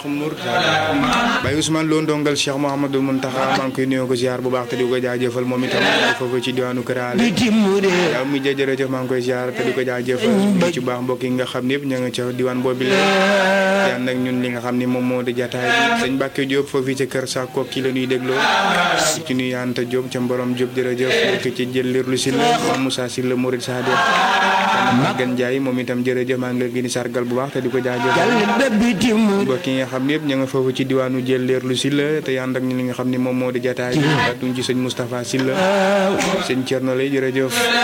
Mourtada Baye Ousmane Lo ndongal Cheikh Mouhamadou Mountakha maa ngi koy nuyoo ko ziar bu baax te di ko jaajëfal moom itam foofu ci diwaanu Kër Ale yaa mu jërëjëf maa ngi koy ziar te di ko jaajëfal ñu ci baax mbokk yi nga xam ne yëpp ña nga ca diwaan boobu la yaan nag ñun li nga xam ne moom moo di jataay bi sëñ Mbacke Diop foofu ci kër sa kooki la ñuy dégloo ci nuy Anta Diop ca Mborom Diop jërëjëf mbokk ci jël lirlu si la moom Moussa si la Mourid Sadio Magan Ndiaye moom itam jërëjëf maa ngi leen di sargal bu baax te di ko jaajëfal mbokk yi nga xam ne yëpp ña nga foofu ci diwaanu jël leerlu si la te yànd ak ñi li nga xam ne moom moo di jataay bi duñ ci sëñ Moustapha Sylla sëñ Thierno lay jërëjëf